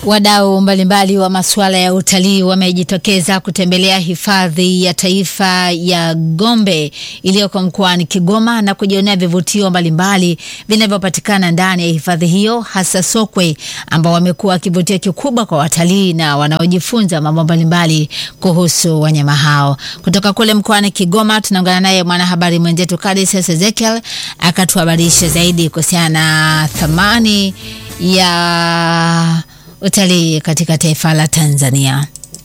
Wadau mbalimbali wa masuala ya utalii wamejitokeza kutembelea hifadhi ya taifa ya Gombe iliyoko mkoani Kigoma na kujionea vivutio mbalimbali vinavyopatikana ndani ya hifadhi hiyo, hasa sokwe ambao wamekuwa kivutio kikubwa kwa watalii na wanaojifunza mambo mbalimbali kuhusu wanyama hao. Kutoka kule mkoani Kigoma tunaungana naye mwanahabari mwenzetu Kadis Ezekiel akatuhabarisha zaidi kuhusiana na thamani ya utalii katika taifa la Tanzania.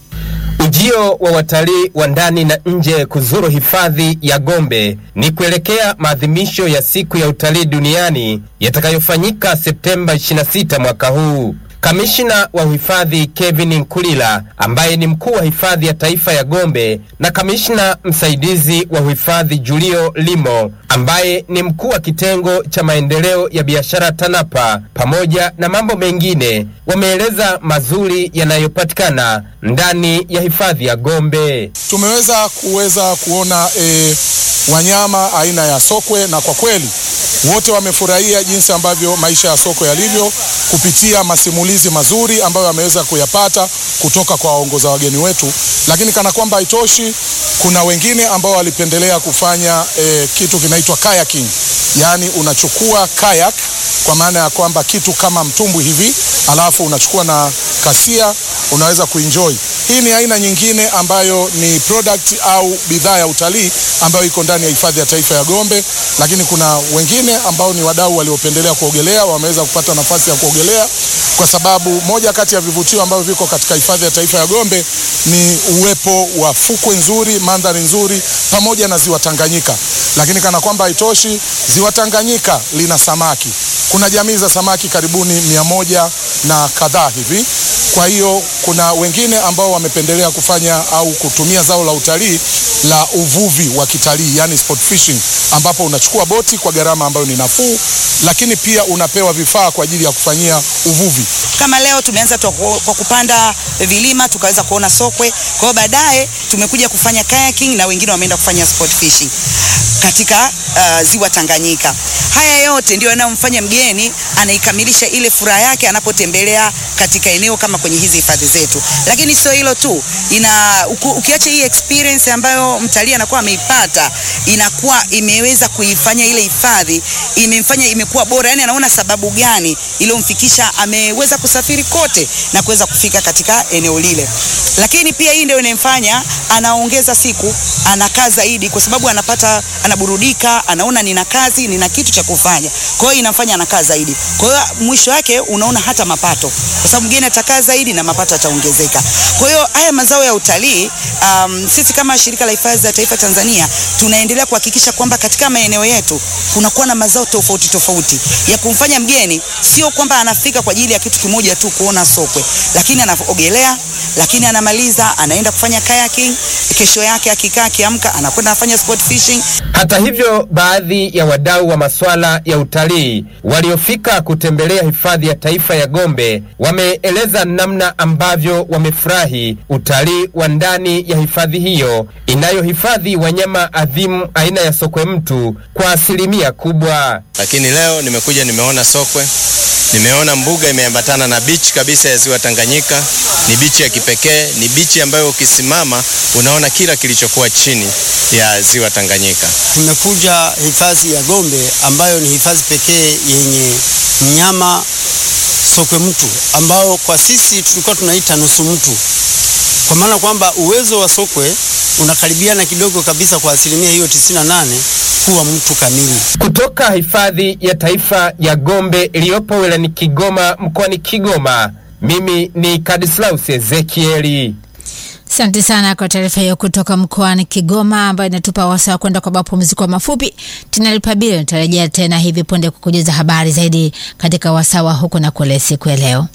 Ujio wa watalii wa ndani na nje kuzuru hifadhi ya Gombe ni kuelekea maadhimisho ya siku ya utalii duniani yatakayofanyika Septemba 26 mwaka huu. Kamishina wa uhifadhi Kevin Nkulila ambaye ni mkuu wa hifadhi ya taifa ya Gombe na kamishna msaidizi wa uhifadhi Julio Limo ambaye ni mkuu wa kitengo cha maendeleo ya biashara TANAPA pamoja na mambo mengine wameeleza mazuri yanayopatikana ndani ya hifadhi ya Gombe. Tumeweza kuweza kuona e, wanyama aina ya sokwe na kwa kweli wote wamefurahia jinsi ambavyo maisha ya sokwe yalivyo kupitia masimulizi mazuri ambayo wameweza kuyapata kutoka kwa waongoza wageni wetu. Lakini kana kwamba haitoshi, kuna wengine ambao walipendelea kufanya e, kitu kinaitwa kayaking, yaani unachukua kayak kwa maana ya kwamba kitu kama mtumbwi hivi, alafu unachukua na kasia, unaweza kuenjoy. Hii ni aina nyingine ambayo ni product au bidhaa ya utalii ambayo iko ndani ya hifadhi ya taifa ya Gombe, lakini kuna wengine ambao ni wadau waliopendelea kuogelea, wameweza kupata nafasi ya kuogelea kwa sababu moja kati ya vivutio ambavyo viko katika hifadhi ya taifa ya Gombe ni uwepo wa fukwe nzuri, mandhari nzuri pamoja na ziwa Tanganyika. Lakini kana kwamba haitoshi, ziwa Tanganyika lina samaki. Kuna jamii za samaki karibuni mia moja na kadhaa hivi. Kwa hiyo kuna wengine ambao wamependelea kufanya au kutumia zao la utalii la uvuvi wa kitalii, yani sport fishing, ambapo unachukua boti kwa gharama ambayo ni nafuu, lakini pia unapewa vifaa kwa ajili ya kufanyia uvuvi. Kama leo tumeanza kwa kupanda vilima tukaweza kuona sokwe. Kwa hiyo baadaye tumekuja kufanya kayaking na wengine wameenda kufanya sport fishing katika uh, ziwa Tanganyika. Haya yote ndio yanayomfanya mgeni anaikamilisha ile furaha yake anapotembelea katika eneo kama kwenye hizi hifadhi zetu. Lakini sio hilo tu, ina uku, ukiacha hii experience ambayo mtalii anakuwa ameipata, inakuwa imeweza kuifanya ile hifadhi imemfanya imekuwa bora, yani anaona sababu gani iliyomfikisha ameweza kusafiri kote na kuweza kufika katika eneo lile. Lakini pia hii ndio inamfanya anaongeza siku, anakaa zaidi, kwa sababu anapata, anaburudika, anaona nina kazi, nina kitu cha kufanya. Kwa hiyo inamfanya anakaa zaidi. Kwa hiyo mwisho wake unaona hata mapato, kwa sababu mgeni atakaa zaidi na mapato yataongezeka. Kwa hiyo haya mazao ya utalii, um, sisi kama shirika la hifadhi za taifa Tanzania tunaendelea kuhakikisha kwamba katika maeneo yetu kunakuwa na mazao tofauti tofauti ya kumfanya mgeni sio kwamba anafika kwa ajili ya kitu kimoja tu kuona sokwe, lakini anaogelea, lakini anamaliza anaenda kufanya kayaking, kesho yake akikaa akiamka anakwenda anafanya sport fishing. Hata hivyo, baadhi ya wadau wa masuala ya utalii waliofika kutembelea hifadhi ya taifa ya Gombe wameeleza namna ambavyo wamefurahi utalii wa ndani ya hifadhi hiyo inayohifadhi wanyama adhimu aina ya sokwe mtu kwa asilimia kubwa. Lakini leo nimekuja nimeona sokwe, nimeona mbuga imeambatana na bichi kabisa ya ziwa Tanganyika. Ni bichi ya kipekee, ni bichi ambayo ukisimama unaona kila kilichokuwa chini ya ziwa Tanganyika. Tumekuja hifadhi ya Gombe ambayo ni hifadhi pekee yenye mnyama sokwe mtu ambao kwa sisi tulikuwa tunaita nusu mtu, kwa maana kwamba uwezo wa sokwe unakaribiana kidogo kabisa kwa asilimia hiyo 98 kuwa mtu kamili. Kutoka hifadhi ya taifa ya Gombe iliyopo wilayani Kigoma mkoani Kigoma, mimi ni Kadislaus Ezekieli. Asante sana kwa taarifa hiyo kutoka mkoani Kigoma ambayo inatupa wasaa kwenda kwa mapumziko mafupi. Tunalipa bili, nitarejea tena hivi punde kukujuza habari zaidi katika wasaa wa huku na kule siku ya leo.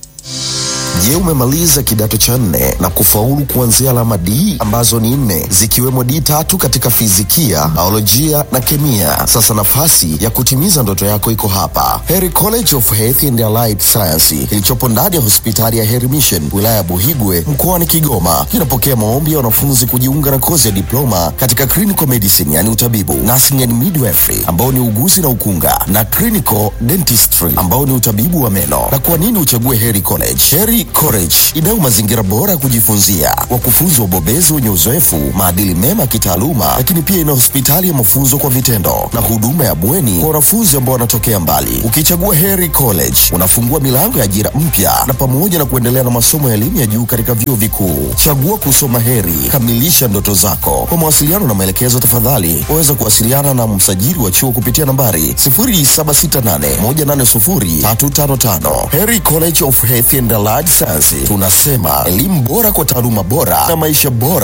Je, umemaliza kidato cha nne na kufaulu kuanzia alama D ambazo ni nne zikiwemo D tatu katika fizikia, biolojia na kemia? Sasa nafasi ya kutimiza ndoto yako iko hapa, Heri College of Health and Allied Science kilichopo ndani ya hospitali ya Heri Mission wilaya ya Buhigwe mkoani Kigoma. Kinapokea maombi ya wanafunzi kujiunga na kozi ya diploma katika clinical medicine, yani utabibu, nursing and midwifery ambao ni uguzi na ukunga, na clinical dentistry ambao ni utabibu wa meno. Na kwa nini uchague Heri College? Heri College inayo mazingira bora ya kujifunzia, wakufunzi wabobezi wenye uzoefu, maadili mema ya kitaaluma, lakini pia ina hospitali ya mafunzo kwa vitendo na huduma ya bweni kwa wanafunzi ambao wanatokea mbali. Ukichagua Heri College unafungua milango ya ajira mpya na pamoja na kuendelea na masomo ya elimu ya juu katika vyuo vikuu. Chagua kusoma Heri, kamilisha ndoto zako. Kwa mawasiliano na maelekezo, tafadhali waweza kuwasiliana na msajili wa chuo kupitia nambari 0768180355. Heri College of Health and Allied Sciences, tunasema elimu bora kwa taaluma bora na maisha bora